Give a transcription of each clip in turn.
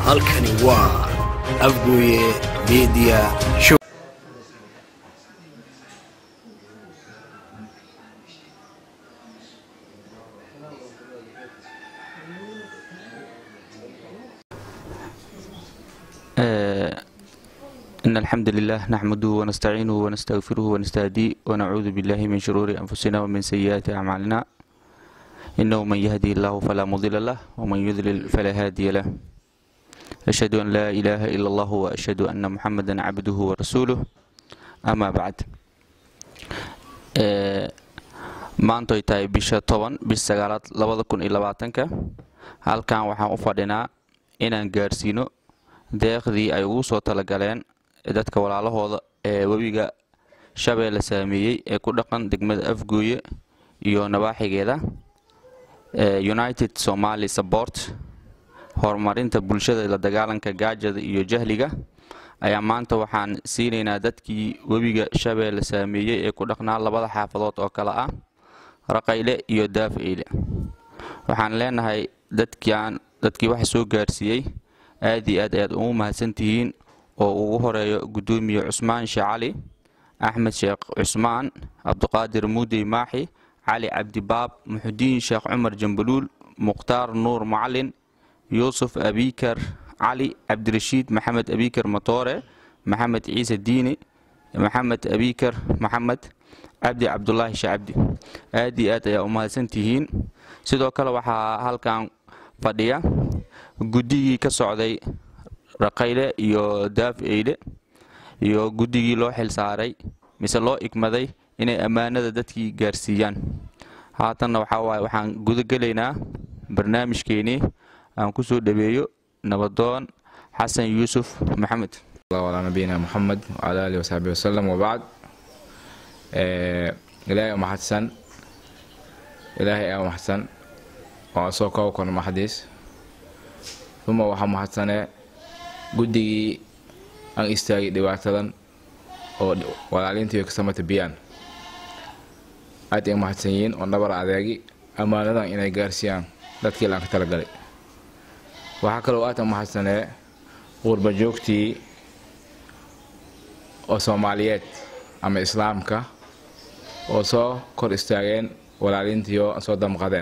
halkani waa afgooye media show إن الحمد لله نحمده ونستعينه ونستغفره ونستهديه ونعوذ بالله من شرور أنفسنا ومن سيئات أعمالنا إنه من يهدي الله فلا مضل له ومن يضلل فلا هادي له أشهد أن لا إله إلا الله وأشهد أن محمدا عبده ورسوله أما بعد maantoy tahay bisha toban bisha sagaalaad labada kun iyo labaatanka halkan waxaan u fadhinaa inaan gaarsiino deeqdii ay ugu soo talagaleen dadka walaalahooda ee webiga shabeelle saameeyey ee ku dhaqan degmada afgooye iyo nabaaxigeeda united somali support horumarinta bulshada la dagaalanka gaajada iyo jahliga ayaa maanta waxaan siinaynaa dadkii webiga shabeelle saameeyey ee ku dhaqnaa labada xaafadood oo kale ah raqayle iyo daafeyle waxaan leenahay dadkian dadkii waxa soo gaarsiiyey aad iyo aad ayaad ugu mahadsantihiin oo ugu horeeyo guddoomiye cusmaan sheekh cali axmed sheekh cusmaan cabdiqaadir muudey maaxi cali cabdibaab muxudiin sheekh cumar jambaluul mukhtaar nuur macalin yuusuf abikar cali cabdirashiid maxamed abikar matoore maxamed ciise diini maxamed abikar maxamed cabdi cabdulaahi shacabdi aad iyo aad ayaa u mahadsantihiin sidoo kale waxaa halkan fadhiya guddigii ka socday raqayle iyo daaf eyle iyo guddigii loo xilsaaray mise loo igmaday inay ammaanada dadkii gaarsiiyaan haatanna waxaa waaye waxaan gudagelaynaa barnaamijkeenii aan ku soo dhaweeyo nabadoon xasan yuusuf maxamed على نبينا محمد وعلى آله وصحبه وسلم وبعد إلهي محسن إلهي أو محسن وأسوك وكون محدث ثم وحا محسنة قدي أن استاغي dhibaatadan oo walaalintii ka samata biyaan aad ay mahadsan yihiin oo nabar adeegi ammaanadan inay gaarsiiyaan dadkii laan ka talagalay waxaa kaloo aad mahadsanee qurba joogtii oo soomaaliyeed ama islaamka oo soo kor istaageen walaalintii oo soo damqadeen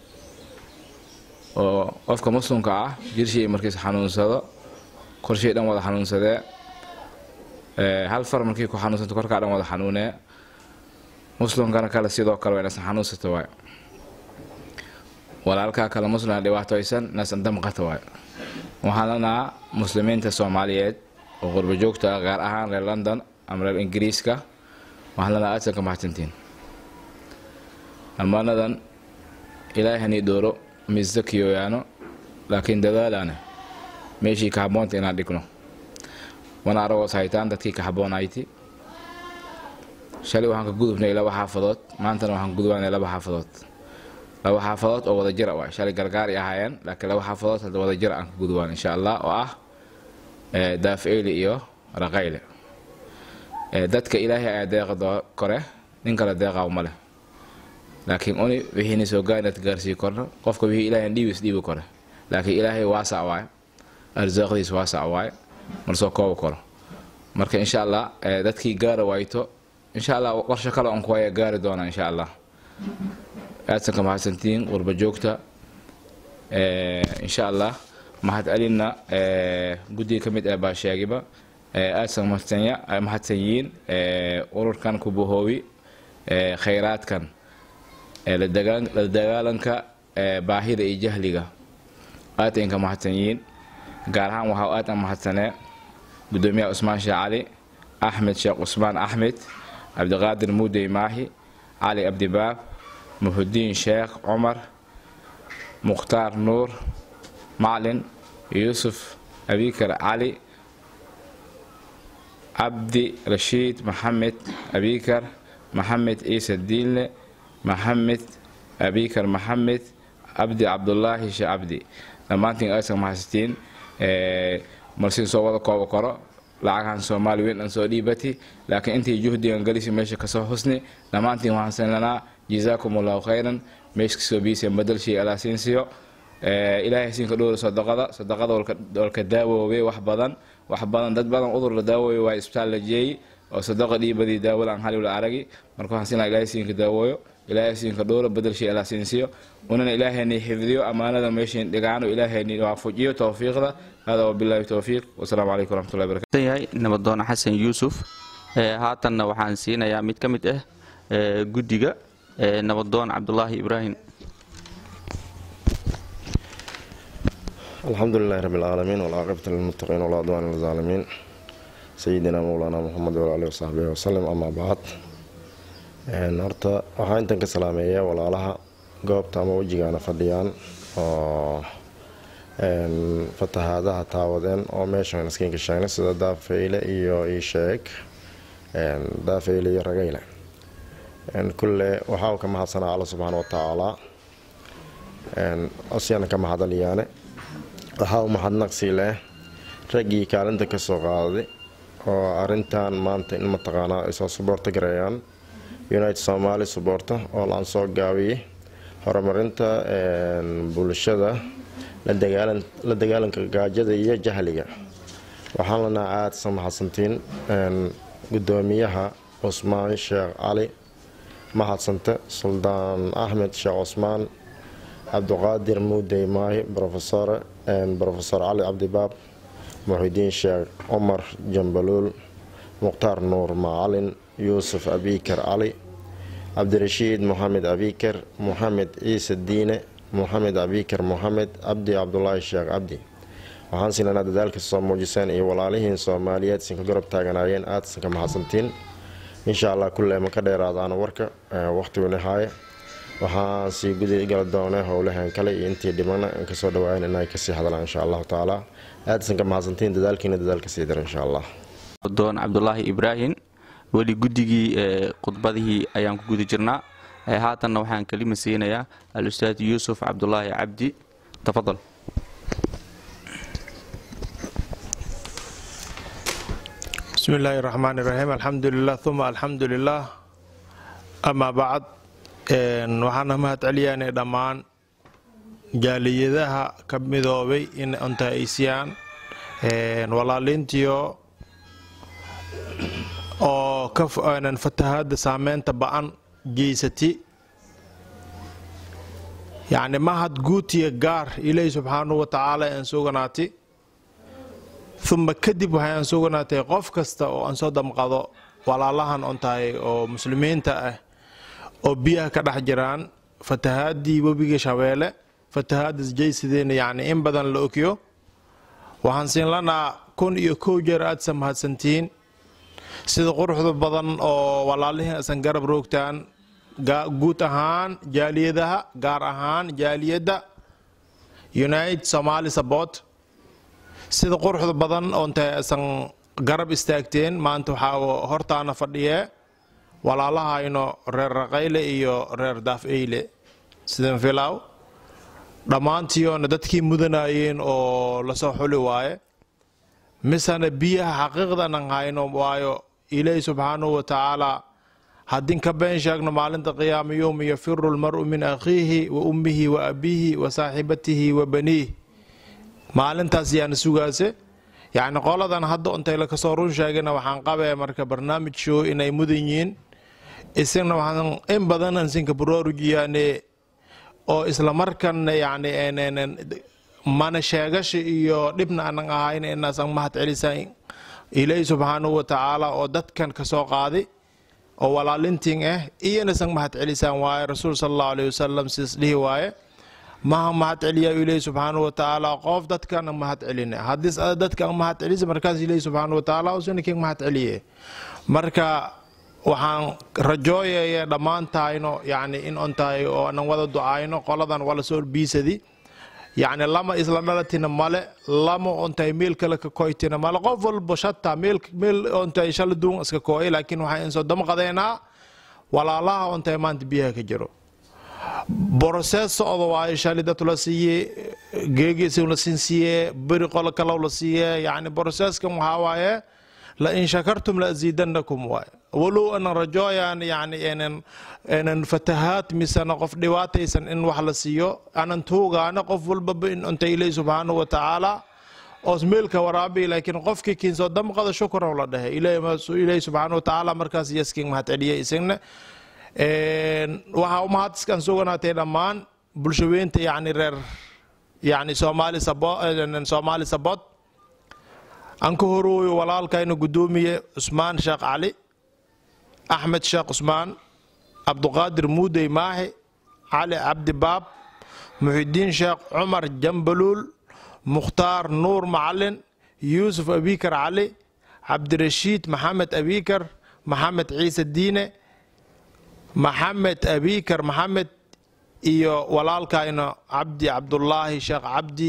oo qofka muslimka ah jirshii markiis xanuunsado korshii dhan wada xanuunsadee hal far markii ku xanuunsanto korkaa dhan wada xanuunee muslimkana kale sidoo kale waa inasan xanuunsata waay walaalkaa kale muslimka dhibaatoysan inasan damqata waay waxaan lanahaa muslimiinta soomaaliyeed oo qurba joogta ah gaar ahaan reer london ama reer ingiriiska waxaan lanahaa aadsan ka mahadsantiin ammaanadan ilaahanii dhooro mise kiyoyaano laakiin dadaalaana meeshii ka habboonta inaan dhigno wana aragoos haytaan dadkii ka habboonayti shalay waxaan ka gudubnay laba xaafadood maantana waxaan gudubnay laba xaafadood laba xaafadood oo wada jira waay shalay gargaari ahaayeen laakiin laba xaafadood hadda wada jira aan ka gudubaan insha allah oo ah daafeyle iyo raqayle dadka ilaahay ayaa deeqa kore nin kale deeqaa ma leh laakiin uni wixiina soo gaarnad gaarsii korno qofka wixii ilaahay dhiibis dhiibi kore laakiin ilaahay waasac waaye arsaaqdiis waasac waaye marsoo kooba koro marka insha allah dadkii gaara waayto insha allah qorsho kale on kuwaya gaari doona insha allah aadsan ka mahadsantiin qurba joogta insha allah mahad celinna guddiga ka mid ah baa sheegiba aadsan mahadsan yihiin ururkan kubahoobi khayraadkan la dagaalanka baahida iyo jahliga aad ka mahadsan yihiin gaar ahaan waxaa aad mahadsanee gudoomiyaha cusmaan sheekh cali axmed sheekh cusmaan axmed cabdiqaadir muudey maahi cali abdibaab muxudiin sheekh cumar mukhtaar nuur maclin yuusuf abikar cali cabdi rashiid maxamed abikar maxamed ciise diinle maxamed abikar maxamed cabdi cabdulaahi sheekh cabdi dhammaantiin aysan mahadsatiin marsiin soo wada kooba koro lacagahan soomaali weyn aan soo dhiibati laakiin intii juhdigan galisi meesha kasoo husni dhammaantiin waxaan sanlanaa jazaakum allahu khayran meeshkasoo biiseen badalshii alaa siinsiyo ilaahay siinka dhowra sadaqada sadaqada walka daawoobe wax badan wax badan dad badan udur la daawooyo waa isbitaal la jeeyey oo sadaqa dhiibadii daawada aan haliwla aragi marka waxaan siinaa ilaahay siinka daawooyo ilaahay siinka dhowra bedelshay ilaa siinsiyo unana ilaahayni xifdiyo ammaanada meeshayn dhigaano ilaahayni waafujiyo towfiiqda hada wabilaahi towfiiq wasalaamu calaykum waraxmatullahi barakatu yahay nabadoon xasan yuusuf haatanna waxaan siinayaa mid ka mid ah guddiga nabadoon cabdulaahi ibraahim الحمد لله رب العالمين والعاقبة للمتقين ولا عدوان للظالمين سيدنا مولانا محمد وعلى آله وصحبه وسلم أما بعد horta waxaa intan ka salaameeya walaalaha goobta ama wejigaana fadhiyaan oo fatahaadaha taawadeen oo meeshan iskiinka sheegnay sida daafeyle iyo iisheeg daafeyle iyo rageyle kulle waxaa ka mahadsanaa alla subxaana wa tacaala osyana ka mahadaliyaane waxaa u mahadnaqsi leh raggii kaalinta kasoo qaaday oo arintan maanta in mataqaanaa ay soo suboorto gareeyaan united somaali suboorta oo laan soo gaabiyey horumarinta bulshada la dagaalanka gaajada iyo jahliga waxaan lanaa aada sa mahadsantiin gudoomiyaha cusmaan sheekh cali mahadsante suldaan axmed sheekh cusmaan cabdiqaadir muudey maahi rofesor rofesor cali cabdibaab muxidiin sheekh cumar jambaluul mukhtaar nuur macalin yuusuf abikar cali cabdirashiid moxamed abikar moxamed ciise diine moxamed abikar moxamed cabdi cabdulaahi sheekh cabdi waxaan siinanaa dadaalka soo muujiseen iyo walaalihiin soomaaliyeed sinka gorob taaganaayeen aada sinka mahadsantiin insha allah kulle ma ka dheeraadaana warka waqhtiguna haaye waxaan sii gudi gala doonay howlahan kale iyo intii dhibana kasoo dhawaayan inay kasii hadlaan insha allahu tacaala aada sinka mahadsantiin dadaalkiina dadaalka sii dara insha allah doon cabdulaahi ibraahim weli guddigii khudbadihii ayaan ku guda jirnaa haatanna waxaan kelima siinayaa al-ustaad yuusuf cabdulaahi cabdi tafadal bismi illaahi raxmaan iraxiim alxamdu lilah uma alxamdu lilah amaa bacd waxaana mahad celiyaanay dhammaan jaaliyadaha ka midoobay in ontaaysiyaan walaaliintiyo oo ka fatahaada saameynta ba-an geysati yacni mahad guutiya gaar ilaahi subxaanahu wa tacaala aan suganaati uma kadib waxay aan suganaatay qof kasta oo aan soo damqado walaalahan on tahay oo muslimiinta ah oo biyaha ka dhex jiraan fatahaadii webiga shabeelle fatahaada jaysideena yacni in badan la ogyo waxaan siin lanaa kun iyo kow jeer aadsa mahadsantihiin sida quruxda badan oo walaalihiin asan garab roogtaan guud ahaan jaaliyadaha gaar ahaan jaaliyadda united somaali sabort sida quruxda badan oontay asan garab istaagteen maanta waxaa hortaana fadhiyee walaalahayno reer raqayle iyo reer daafeyle sidan filaw dhammaantiiona dadkii mudanayeen oo lasoo xuli waaye misana biyaha xaqiiqdanan hayno waayo ilaahi subxaanahu wa tacaala haddin ka been sheegno maalinta qiyaama yowma yafiru lmaru min akhiihi wa ummihi wa abiihi wa saaxibatihi wa baniih maalintaas yaana sugaase yacni qoladan hadda ontay lakasoo run sheegana waxaan qabee marka barnaamij show inay mudan yihiin isagna waxaan in badan ansinka baroorujiyaane oo isla markanna yacni mana sheegasha iyo dhibna anan ahayn inaasan mahad celisaan ilaahi subxaanahu wa tacaala oo dadkan kasoo qaaday oo walaalintiin ah iyanasan mahad celisaan waaye rasuul sala allahu alayhi wasalam sidas dhihi waaye maha mahad celiyaa ilaahi subxaanahu wa tacaala qof dadkan mahad celine haddii ada dadkan mahad celisa markaas ilaahi subxaanahu wa tacaala usunikin mahad celiye marka waxaan rajooyaya dhammaan tahayno yacni in on tahay oo anan wada ducaayno qoladan wala soo biisadi yacni lama isla dhalatina male lama ontahay meel kale ka koytina male qof walba shata meel meel ontahay shala duun iska kooy laakiin waxaan insoo damqadeenaa walaalaha ontahay maanta biyaha ka jiro borosees socda waayo shalay dad la siiye geegiisi la siin siiye beri qolo kalow la siiye yacni boroseeskan waxaa waaye lain shakartum laaziidanakum waay walow anan rajooyaan yani enan enan fatahaad misena qof dhibaataysan in wax la siiyo anan tuugaana qof walbaba in unta ilaahi subxaanahu wa tacaala oos meelka waraabi laakiin qofkii kiinsoo damqada shukran la dhahay ilaahi subxaanahu wa tacaala markaas yaskiin mahad celiya isagna waxaa umahad iskaan suganaatay dhammaan bulshaweynta yani reer yani soomaali sabo soomaali sabod aan ka horooyo walaalkayna guddoomiye cusmaan sheekh cali axmed sheekh cusmaan cabduqaadir muudey maahi cali cabdi baab muxidiin sheekh cumar jambaluul mukhtaar nuur macalin yuusuf abikar cali cabdirashiid maxamed abikar maxamed ciise diine maxamed abikar maxamed iyo walaalkayna cabdi cabdulaahi sheekh cabdi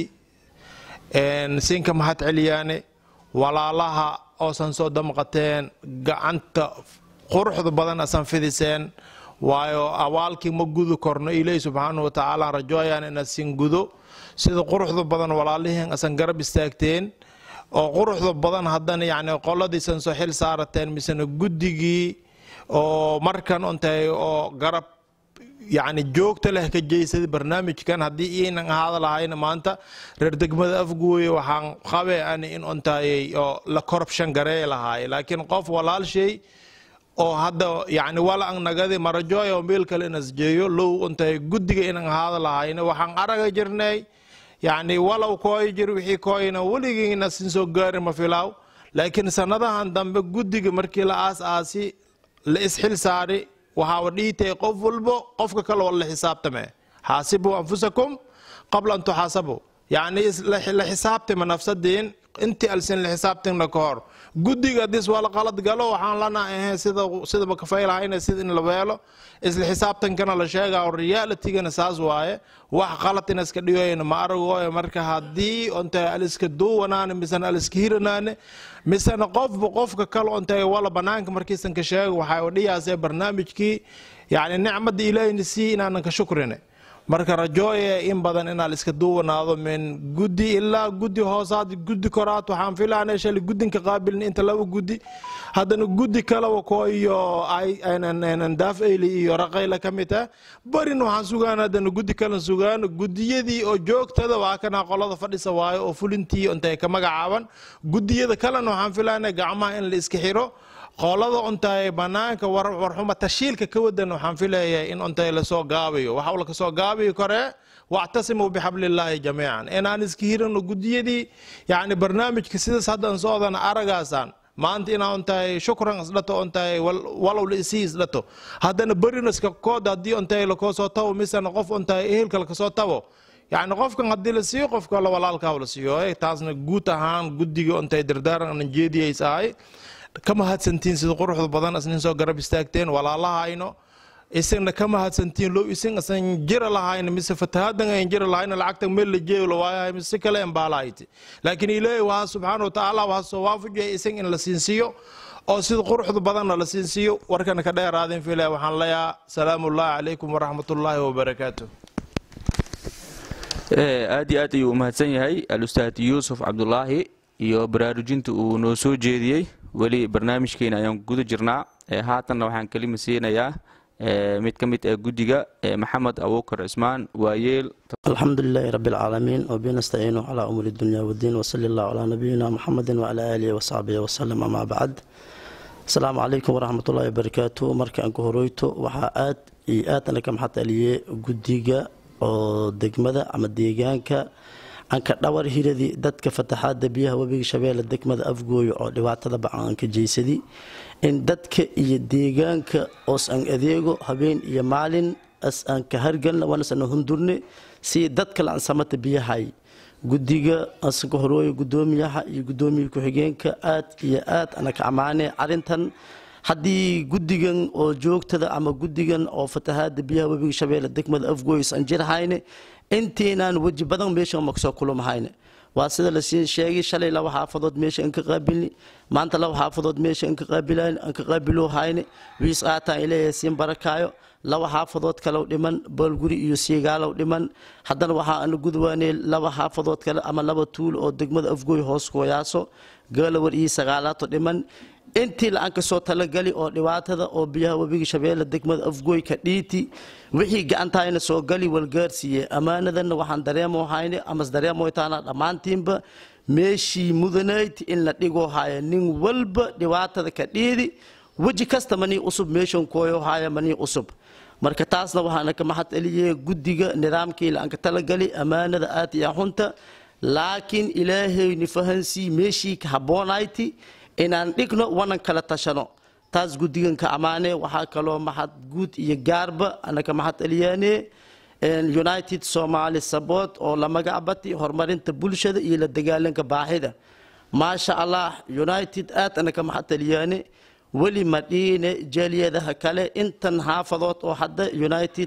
siinka mahad celiyaane walaalaha oosan soo damqateen gacanta quruxda badan asan fidiseen waayo awaalkii ma gudi korno ilaahi subxaanahu watacaala rajooyaan inaad sin gudo sida quruxda badan walaalihiin asan garab istaagteen oo quruxda badan haddana yani qoladiisan soo xil saarateen misena guddigii oo markan untahay oo garab yani joogta leh ka jeysada barnaamijkan haddii iinan ahaada lahayna maanta reer degmada afgooye waxaan qabe ani in untayay oo la corruption garee lahaay laakiin qof walaalshay oo hadda yani wala ang nagadi marajooya oo meel kale inas jeeyo low untay guddiga inan ahaada lahayna waxaan araga jirnay yani walow kooy jir wixii kooyna weligiina sin soo gaari ma filaaw laakiin sanadahan dambe guddiga markii la aas aasi la isxil saari waxaaba dhiitay qof walbo qofka kale oo la xisaabtame xaasibuu anfusakum qabla an tuxaasabu yani la xisaabtama nafsadiin intii alsin la xisaabtina ka hor guddiga dis waa la qalad galo waxaan lana ahayn sida sidaba kafaylahayna sida in la weelo isla xisaabtankana la sheegaa realitigana saas waaye wax qalad ina iska dhigoyna ma aragooyo marka haddii onta aliska duwanaane misena aliska hiranaane misena qofba qofka kale onta wala banaanka markiisan ka sheego waxay dhiyaasee barnaamijkii yani nicmada ilaahina sii inaanan ka shukrine marka rajooye in badan inaa la iska duwanaado min guddi ilaa guddi hoosaad guddi koraad waxaan filaana shalay guddinka qaabilna inta laba guddi haddana guddi kaleba ko iyo daaf eyli iyo raqayla ka mid ah barin waxaan sugaan haddana guddi kalen sugaan guddiyadii oo joogtada waa kana qolada fadhisa waayo oo fulintii intay ka magacaaban guddiyada kalena waxaan filaana gacmaha in la iska xiro qolada untay banaanka warxuma tashiilka ka wadan waxaan filayaa in untay lasoo gaabayo waxa la kasoo gaabayo kore wactasimuu bixablillaahi jamiican inaan iska hirano gudiyadii yani barnaamijka sidaas haddan socdana aragaasaan maanta inaa untahay shukran isdhato untahay walow la isii isdhato haddana berinaska kood haddii untahay lakoo soo tabo misena qof untahay ehelka lakasoo tabo yani qofkan haddii la siiyo qofka la walaalkaa la siiyo taasna guud ahaan guddiga untahay dardaaran anan jeediyays ahay ka mahadsantiin sida quruxda badan asnin soo garab istaagteen walaalahayno isagna ka mahadsantiin low isin asan jira lahayna mise fatahadan ayn jira lahayna lacagta meel la jeeyo la waayahay mise si kale embaalahayti laakiin ilaahay waa subxaana watacaala waa soo waafajiyay isag in la siinsiiyo oo sida quruxda badanna la siinsiiyo warkana ka dheeraadin filaya waxaan leeyahaa salaamu ullahi calaykum waraxmatullaahi wabarakaatu aad iyo aad ayuu u mahadsan yahay alustaad yuusuf cabdulaahi iyo baraarujinta uu noo soo jeediyey weli barnaamijkeena ayaan guda jirnaa haatanna waxaan kelima siinayaa mid ka mid ah guddiga maxamed abuukar cismaan waayeel الحمد لله رب العالمين وبه نستعين على أمور الدنيا والدين وصلى الله على نبينا محمد وعلى آله وصحبه وسلم أما بعد السلام عليكم ورحمة الله وبركاته مركا أنكو هرويتو وحا آد إي آد أنا كم حتى ليه قديقة oo degmada ama deegaanka aan ka dhawar hiradii dadka fataxaada biyaha webiga shabeelle degmada afgooyo oo dhibaatada bacan ka jeysadi in dadka iyo deegaanka oos aan adeego habeen iyo maalin as aan ka hargalna wanasana hundurne si dadka la ansamata biyahay guddiga asanka horooyo gudoomiyaha iyo gudoomiya ku-xigeenka aad iyo aad ana ka ammaane arrintan haddii guddigan oo joogtada ama guddigan oo fatahaada biyaha webiga shabeelle degmada afgooyis aan jirhayne intiinaan weji badan meesha ma kasoo kulumahayne waa sida la sheegay shalay laba xaafadood meesha aan ka qaabilini maanta laba xaafadood meesha aan ka qaabilaan aan ka qaabilohayne wiis qaataan ilaahay siin barakaayo laba xaafadood kalow dhiman boolguri iyo siigaalow dhiman haddana waxaa ana gudwaanay laba xaafadood kale ama laba tuul oo degmada afgooy hoos kooyaaso gaalawar iyo sagaalaato dhiman intii la-aan kasoo talagali oo dhibaatada oo biyaha webiga shabeelle degmada afgooy ka dhiiti wixii gacantahayna soo gali walgaarsiiye ammaanadanna waxaan dareemo hayne amas dareemoytaana dhammaantiinba meeshii mudanayd in la dhigoo haya nin walba dhibaatada ka dhiidi weji kasta manii usub meeshan kooyo haya manii usub marka taasna waxaana ka mahad celiyey guddiga nidaamkii la-aan ka talagali ammaanada aad iyo xunta laakiin ilaahayni fahansii meeshii ka habboonayti inaan dhigno wanan kala tashano taas guddigan ka ammaane waxaa kaloo mahad guud iyo gaarba anaka mahad celiyaane united somali sabot oo la magacbati horumarinta bulshada iyo la dagaalanka baaxida maasha allah united aad anaka mahad celiyaane weli madhiine jaaliyadaha kale intan xaafadood oo hadda united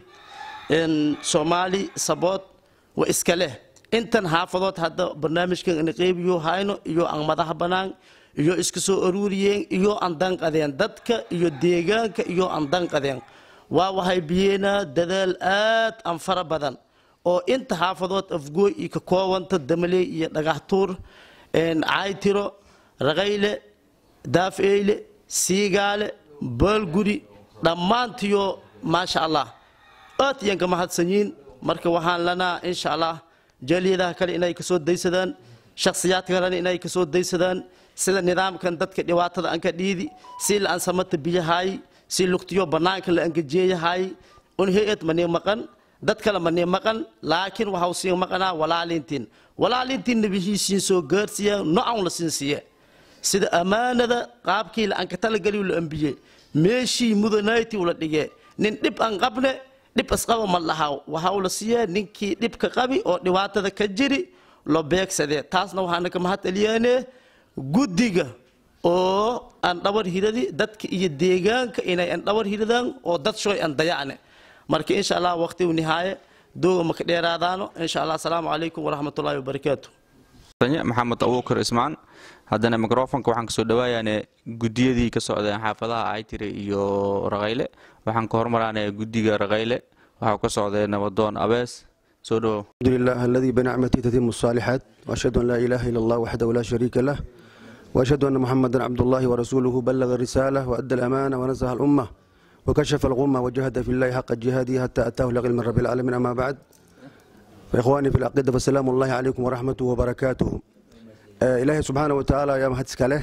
somali sabot wa iska leh intan xaafadood hadda barnaamijkan ana qeybiyo hayno iyo aan madaxa bannaan iyo iska soo aruuriyeen iyo aan danqadeen dadka iyo deegaanka iyo aan danqadeen waa waxay biyeenaa dadaal aad aan fara badan oo inta xaafadood afgooy iyo ka koobanta damaley iyo dhagaxtuur caaytiro raqayle daafeyle siigaale baalguri dhammaantiyo maasha allah aad iyaan ka mahadsanyiin marka waxaan lanaa insha allah jaaliyadaha kale inay kasoo daysadaan shakhsiyaadka kalena inay kasoo daysadaan sida nidaamkan dadka dhibaatada aan ka dhiidi si la aan samata biyahaay si lugtiyo bannaanka la angajeeyahaay un hay-ad manii maqan dad kale manii maqan laakiin waxau siin maqanaa walaalintiin walaalintiin nabihiisiin soo gaarsiiya nocan la siin siiye sida ammaanada qaabkii la aan ka talagaliy la ambiye meeshii mudanayti ula dhige nin dhib aan qabne dhib isqaba ma lahaw waxau la siiya ninkii dhibka qabi oo dhibaatada ka jiri loo beegsadee taasna waxaana ka mahad celiyaane guddiga oo aan dhawar hiradi dadka iyo deegaanka inay aan dhawar hiradaan oo dad shoy aan dayacne marka insha allah waqtigu nihaaye dooga maka dheeraadaano insha allah asalaamu calaykum waraxmatullaahi wabarakaatu maxamed abuukar ismaan haddana microfonka waxaan kasoo dhawaayaane gudiyadii ka socdeen xaafadaha aytire iyo raqayle waxaan ka hormaraane guddiga raqayle waxaa ka socday nabadoon abees soo dhawow الحمد لله الذي بنعمته تتم الصالحات وأشهد أن لا إله إلا الله وحده لا شريك له وأشهد أن محمدا عبد الله ورسوله بلغ الرسالة وأدى الأمانة ونزه الأمة وكشف الغمة وجاهد في الله حق جهاده حتى أتاه اليقين من رب العالمين أما بعد فإخواني في العقيدة فالسلام الله عليكم ورحمته وبركاته آه إلهي سبحانه وتعالى يا مهدسك له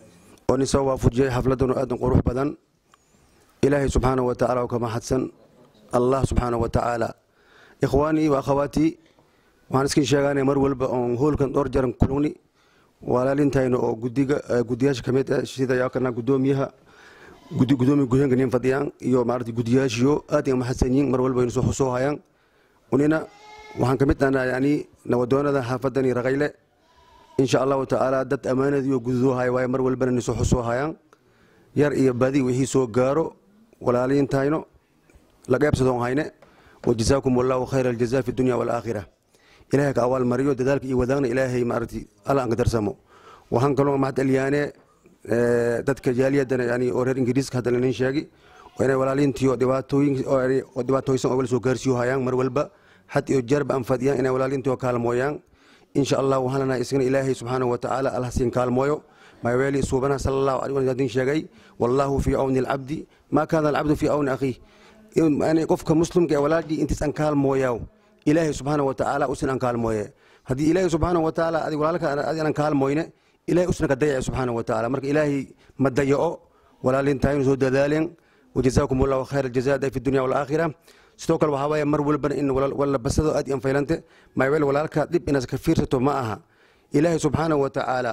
ونسوى فجي حفلة آدم قروح بدن إلهي سبحانه وتعالى وكما حدثن الله سبحانه وتعالى ikhwaanii wa akhawaatii waxaan iskin sheegaanay mar walba oon hoolkan dhowr jaran kulugni walaalintayna oo gudiga gudiyaasha kamid ah sida yaakana gudoomiyaha gudoomiya guheenka nin fadhiyaan iyo maaragtay gudiyaashiyo aad ay mahadsan yihiin mar walba aynu soo xusoo hayaan unina waxaan ka mid ahnaa yani nabadoonada xaafadani raqayle insha allahu tacaala dad ammaanadiiyo gududoo haya waaye mar walbana ni soo xusoo hayaan yar iyo badi wixii soo gaaro walaalintayno la qeybsadoon hayne وجزاكم الله خير الجزاء في الدنيا والآخرة إلهي كأول مريو دذلك إيوذان إلهي مارتي ألا أنقدر سمو وهن كلهم مع اليانة dadka jaaliyadana yani oo reer ingiriiska hadda lanin sheegi inay walaalintiyo dhibaatooyin dhibaatooysan oo wala soo gaarsiiyo hayaan mar walba had iyo jeerba aan fadhiyaan inay walaalintiyo kaalmooyaan insha allah waxaan lanahay isagana ilaahay subxaanahu watacaala allah siin kaalmooyo maaweeli suubanaha sala allahu alay wasallam sheegay wallahu fii cawni alcabdi maa kaana alcabdu fii cawni akhiih yani qofka muslimka ee walaalkii intiis aan kaalmooyaa ilaahay subxaana watacaala usin aan kaalmooye haddii ilaahay subxaana watacaala adig walaalka adi aan kaalmooyne ilahay usna ka dayace subxaana watacaala marka ilaahay ma dayaco walaalintaynu soo dadaaleen wajazaakum allahu khayr aljazaada fi dunya walaakhira sidoo kale waxaa waaye mar walbana in walabasado aad iyan faylante maaweel walaalka dhib inaad ka fiirsato ma aha ilaahay subxaana watacaala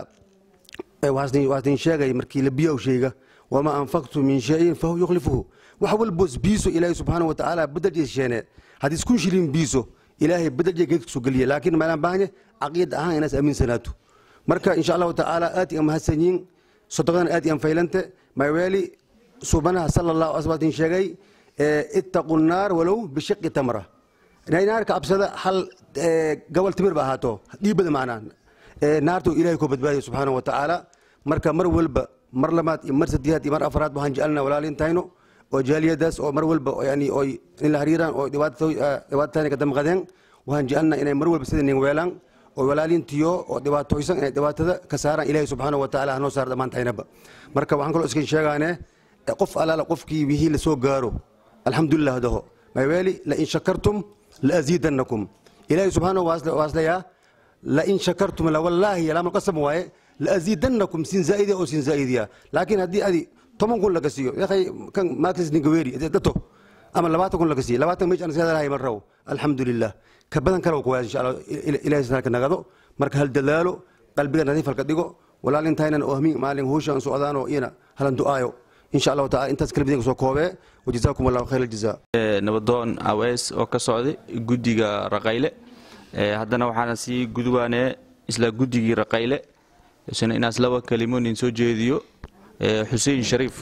waxaasdin sheegay markii labiyow sheega wamaa anfaqtu min shayin fahu yukhlifuhu wax walboos biiso ilaahay subxaana watacaala bedelkiisa sheene haddii iskun shilin biiso ilaahay bedelkiisa geedka soo geliye laakiin maalaan baahne caqiida ahaan inaas aaminsanaato marka insha allahu tacaala aad iyan mahadsan yihiin sodoqadana aad iyan faylante maaweeli subanaha sala allahu asbatin sheegay ittaqu naar walow bishiqi tamra naarka absada hal gobol timir ba ahaato dhiibada macnaa naartu ilaahay ku badbaadiya subxaana watacaala marka mar walba mar labaad iyo mar saddexaad iyo mar afraad waxaan jecelnaa walaalintayno oo jaaliyadaas oo mar walba oo yani oy in la hariiraan oo dhibaatataani ka damqadeen waxaan jecelnaa inay mar walba sida nin weelaan oo walaalintiyo oo dhibaatoysan inay dhibaatada ka saaraan ilaahay subxaanahu wa tacaala hanoo saar dhammaantaynaba marka waxaan kaloo iskan sheegaane qof alaala qofkii wixii la soo gaaro alxamdulilah daho mayweeli lain shakartum laaziidannakum ilaahay subxaanahu waaslayaa lain shakartum lawallaahi laamalqasam waaye laaziidannakum sin zaa'idiya oo sin zaa'idiya laakiin haddii adi toban kun laga siiyo yakhay kan maaklis ningaweeri dato ama labaatan kun laga siiyo labaatan meesha ansiyaadalahay mar raw alxamdulilah ka badan kale ku waaya insha allah ilaahay sanadka nagado marka hal dadaalo qalbiga nadiif halka dhigo walaalintaynan oo hamiin maalin huushaan socdaanoo iyana halan du'aayo insha allahu taala intaas kalbidin soo koobee wajazaakum allahu khayr aljazaa nabadoon aweys oo ka socday guddiga raqayle haddana waxaana sii gudubaanee isla guddigii raqayle isna inaas laba kelimo nin soo jeediyo xuseen shariif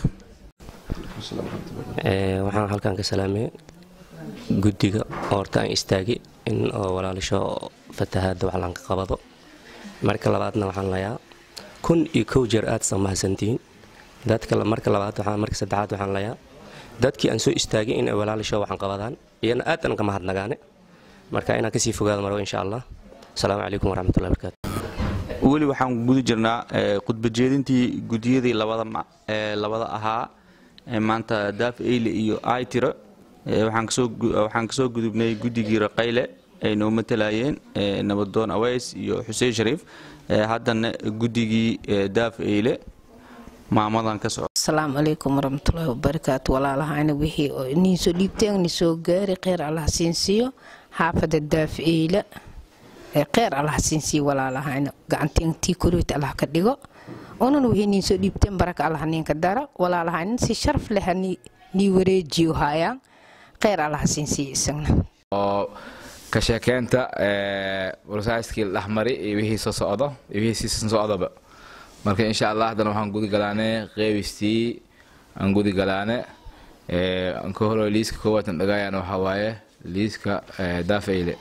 waxaan halkan ka salaamay guddiga oo horta aan istaagi in oo walaalisho fatahaadda wax lanka qabado marka labaadna waxaan layaa kun iyo kow jeer aad san mahadsantihiin dadka marka labaad waxaan marka saddexaad waxaan layaa dadkii aan soo istaagay in ay walaalisho waxan qabadaan iyana aad aan ka mahadnagaane marka inaan kasii fogaado marwo insha allah asalaamu calaykum waraxmatullahi barakaatu weli waxaan guda jirnaa khudbajeedintii gudiyadii labada ahaa maanta daaf eyle iyo aytiro waxaan kasoo gudubnay guddigii raqayle ay noo matalayeen nabadoon aweys iyo xuseen shariif haddana guddigii daaf eyle maamadan ka soco asalaamu calaykum waraxmatullaahi wabarakaatu walaalahayna wixii niin soo dhiibteen ni soo gaari kheyr allah siinsiiyo xaafada daaf eyle kheyr allah siinsiiyo walaalahayna gacantiintii koreyta allah ka dhigo onan wixii niin soo dhiibteen baraka allah ninka dara walaalahayna si sharaf leh nii wareejiyo hayaan kheyr allah siinsiiyo isagna oo ka sheekeynta warsaaskii dhexmari iyo wixii soo socdo iyo wixii siisan socdoba marka insha allah haddana waxaan gudi galaane qeybistii aan gudi galaane aan ka horo liiska koowaatan dhagaayaan waxaa waaye liiska daafeyle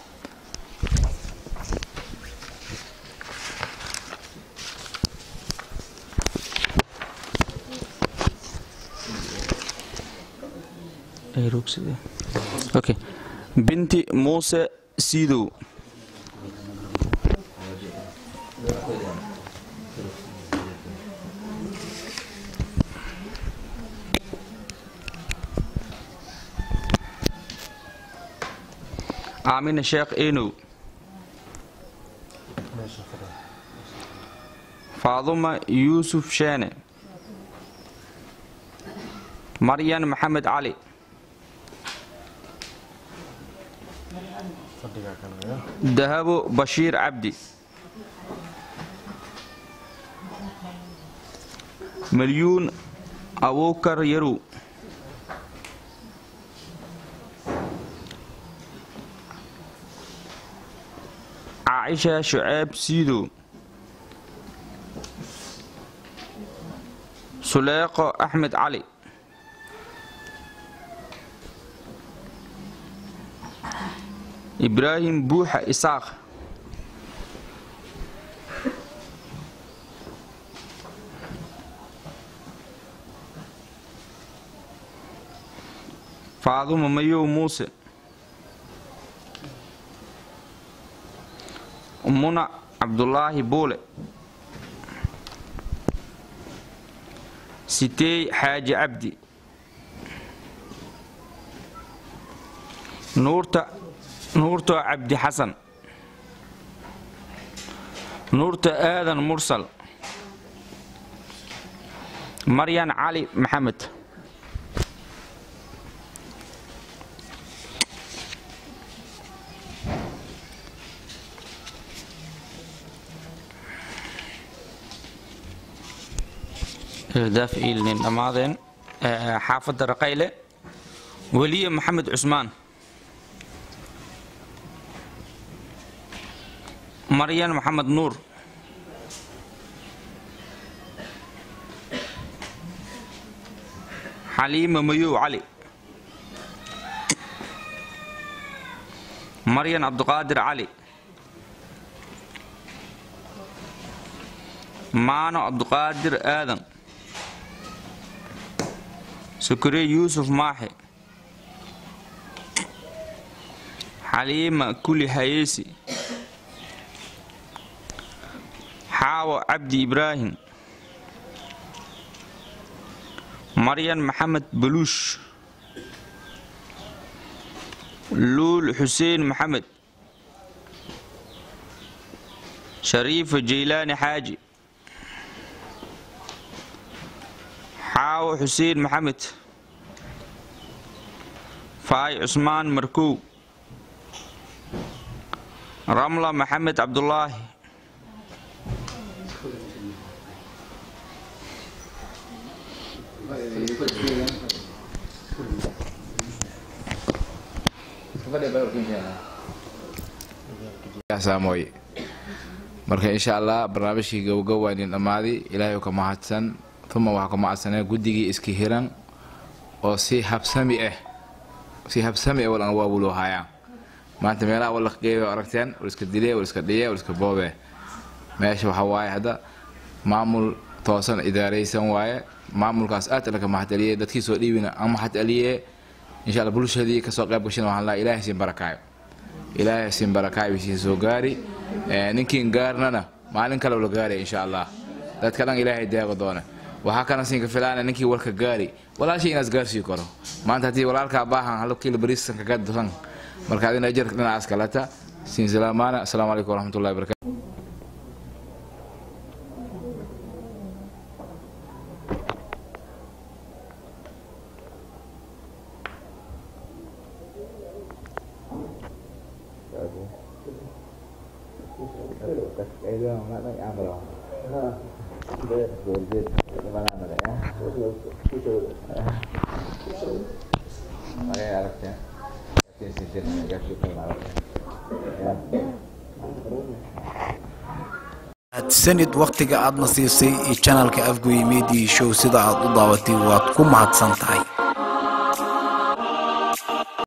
okay binti muuse siidow aamina sheekh enow faaduma yuusuf sheene maryan maxamed cali dahabo bashiir cabdi malyuun abuukar yarow caaisha shuceeb siidow suleeqo axmed cali ibraahim buuxa isaaq faaduma mayow muuse muna cabdulaahi buule siteey xaaji cabdi nuurta nuurto cabdi xasan nuurta aadan mursal maryan cali maxamed daaf iilnin dhammaadeen xaafadda raqayle weliye maxamed cusmaan maryan maxamed nuur xaliima mayow cali maryan cabduqaadir cali maano cabduqaadir aadan sukure yuusuf maaxe xaliima kuli hayeesi xaawo cabdi ibraahim maryan maxamed baluush luul xuseen maxamed shariifa jaylaani xaaji xaawo xuseen maxamed faay cusmaan markow ramla maxamed cabdulaahi saamoy marka insha allah barnaamijkii gowgow waa idin dhammaaday ilaahay ka mahadsan uma waxaa ka mahadsanee guddigii iska hiran oo si habsami ah si habsami ah walan waawuloo haayaan maanta meelaha walaqgeeyo aragteen wal iska dilee wal iska dhiye wal iska boobe meesha waxaa waaye hadda maamul toosan idaaraysan waaye maamulkaas aad laka mahadceliyey dadkii soo dhiibina aan mahadceliyee insha allah bulshadii kasoo qayb gashana waxaan lahaa ilaahay siin barakaayo ilaahay siin barakaayo bisiin soo gaari ninkiin gaarnana maalin kale la gaaraya insha allah dadka dhan ilaahay deeqo doona waxaa kana siinka filaana ninkii warka gaari walaashii inaas gaarsii karo maanta haddii walaalkaa baahan halo kiilo bariisan kaga dusan marka adina ajar dhinacaas kaleta siin salaamaana asalaamu calaykum waraxmatullahi wabarakatu sanid wakhtiga aadna siisay iyo janalka afgoye media show sida aad u daawatay waad ku mahadsan tahay